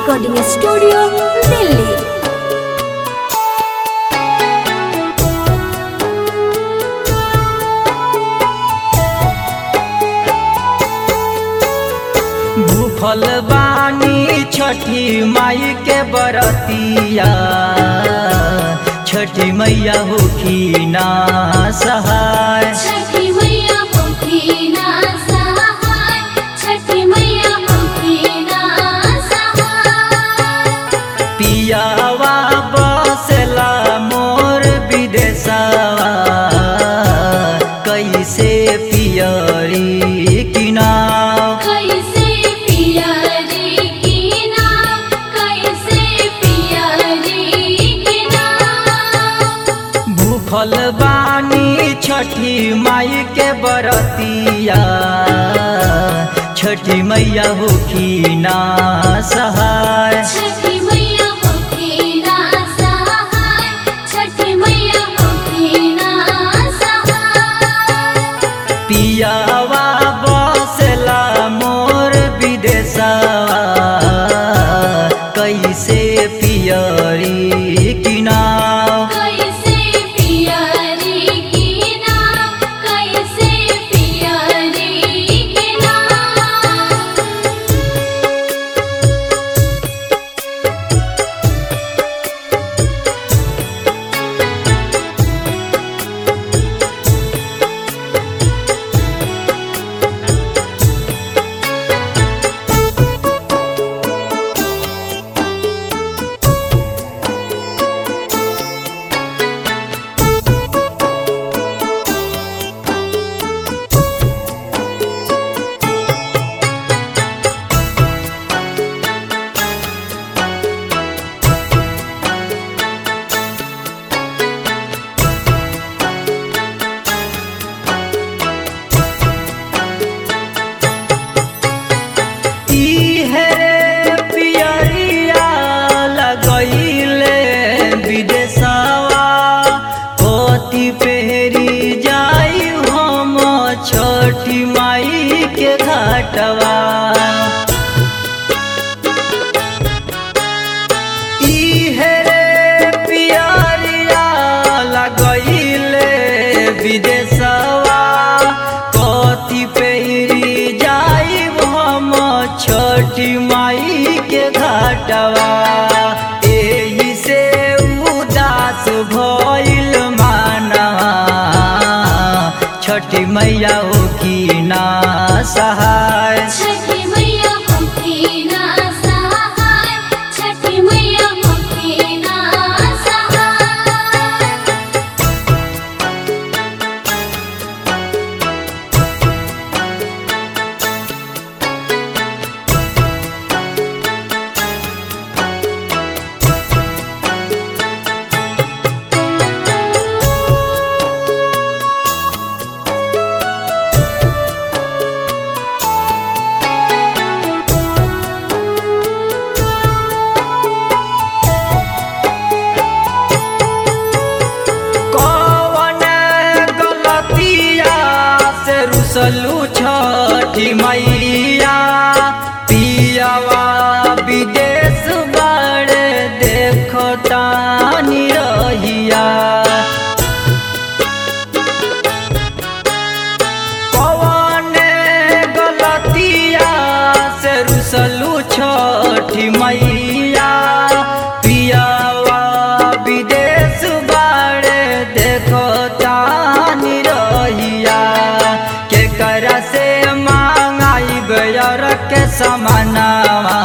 recording studio Delhi भूखल बानी छठी माई के बरतिया छठी मैया होखी ना सहाय छठी मैया होती ना सहाय छठी मैया होती ना सहाय पियावा बसला मोर विदेशवा कैसे पियरी किनाव कैसे पिया रे की नाम कैसे पिया रे की नाम भूखल बानी छठी माई के बरतिया छठी मैया होखी ना सहाय छठी मैया होती ना सहाय छठी मैया होती ना सहाय पियावा बसला मोर विदेशवा कैसे पियरी किनाव कैसे पिया रे की नाम कैसे पिया रे की नाम इहे पियरिया लगैले विदेशवा पोती पेरी जाई हम छठी माई के घाटवा इहे पियरिया लगैले विदेशवा कथी पेरी जाई हम छठी माई के घाटवा एही से उदास भइल मानवा छठी मैया हो की ना सहाय छठी मैया होती ना सहाय छठी मैया होती ना सहाय कौन गलतिया से रुसलू छठी मैया पियावा विदेश बड़े देखो तानी रहिया कौन गलतिया से रुसलू छठी मैया पियावा विदेश बाड़े देखो तानी रहिया के करा से मांगाई बेयर के समानावा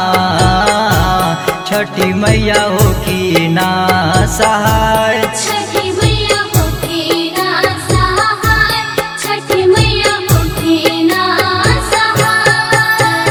छठी मैया हो की ना सहाय छठी मैया होती ना सहाय छठी मैया होती ना सहाय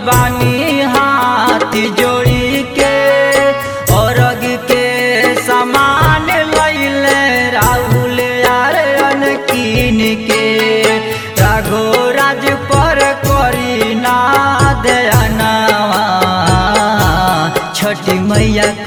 बानी हाथ जोड़ी के औरग के समान लैले राहुल यार अनकीन के राघो राज पर करी ना दयानवा छठी मैया